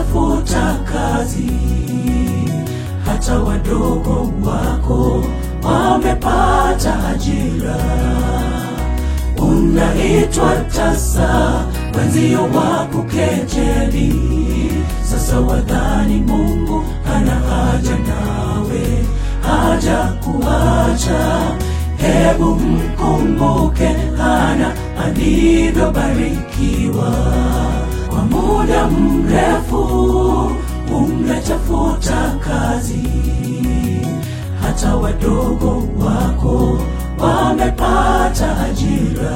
unatafuta kazi, hata wadogo wako wamepata ajira. Unaitwa tasa, wenzio wakukejeli. Sasa wadhani Mungu hana haja nawe, haja kuacha. Hebu mkumbuke Hana alivyobarikiwa kwa muda mrefu. Umetafuta kazi, hata wadogo wako wamepata ajira.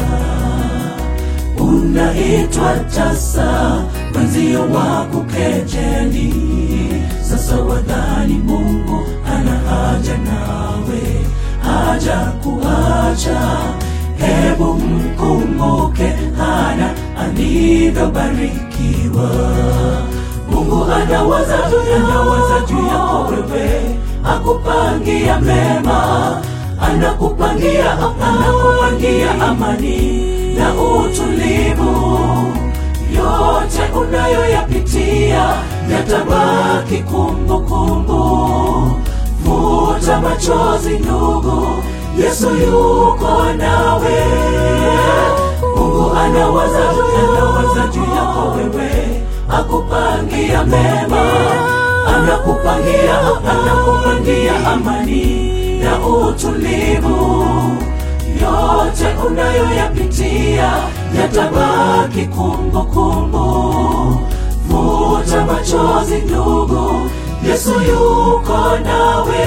Unaitwa tasa, wenzio wakukejeli. Sasa wadhani Mungu hana haja nawe, haja kuacha. Hebu mkumbuke Hana alivyobarikiwa. Mungu anawaza anawaza juu yako wewe, akupangia mema, anakupangia anakupangia amani na utulivu. Yote unayoyapitia yatabaki kumbukumbu. Futa machozi ndugu, Yesu yuko nawe. Mungu anawaza anawaza juu yako wewe, akupangia mema, anakupangia anakupangia amani na utulivu. Yote unayoyapitia yatabaki kumbukumbu. Futa machozi ndugu, Yesu yuko nawe.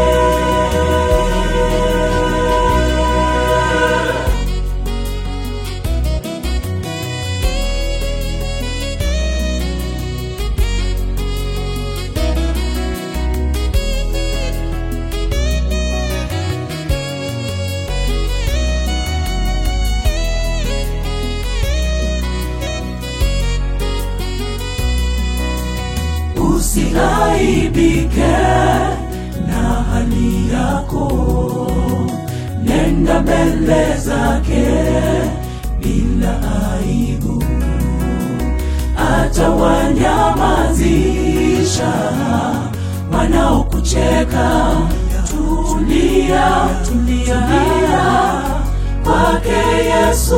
Usiaibike na hali yako, nenda mbele zake bila aibu, atawanyamazisha wanaokucheka. Tulia, tulia, kwake Yesu,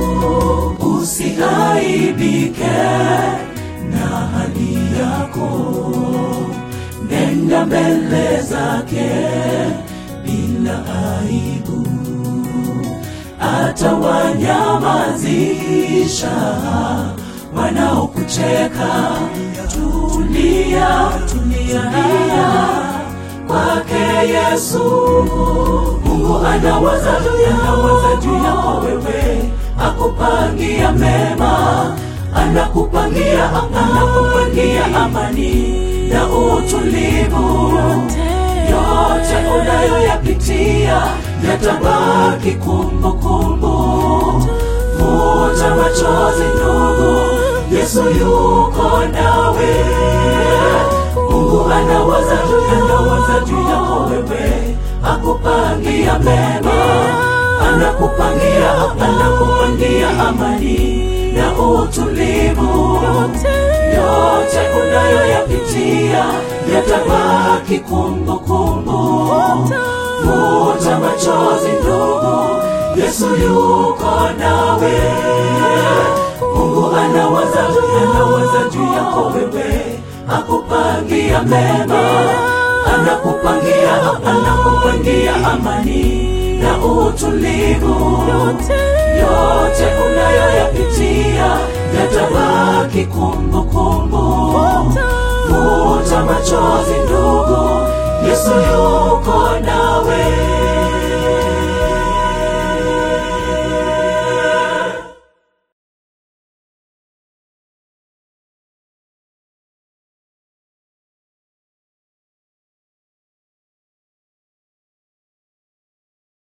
usiaibike na hali yako, nenda mbele zake bila aibu, atawanyamazisha wanaokucheka. Tulia, tulia, kwake Yesu. Mungu anawaza anawaza juu yako wewe, akupangia mema anakupangia anakupangia amani na utulivu. Yote unayoyapitia yatabaki kumbukumbu. Futa machozi ndugu, Yesu yuko nawe. Mungu anawaza anawaza juu yako wewe, akupangia mema, anakupangia anakupangia amani na utulivu. Yote unayoyapitia yatabaki kumbukumbu. Futa machozi ndugu, Yesu yuko nawe. Mungu anawaza anawaza juu yako wewe, akupangia mema, anakupangia anakupangia amani na utulivu. Yote unayoyapitia yatabaki kumbukumbu. Futa machozi ndugu, Yesu yuko nawe.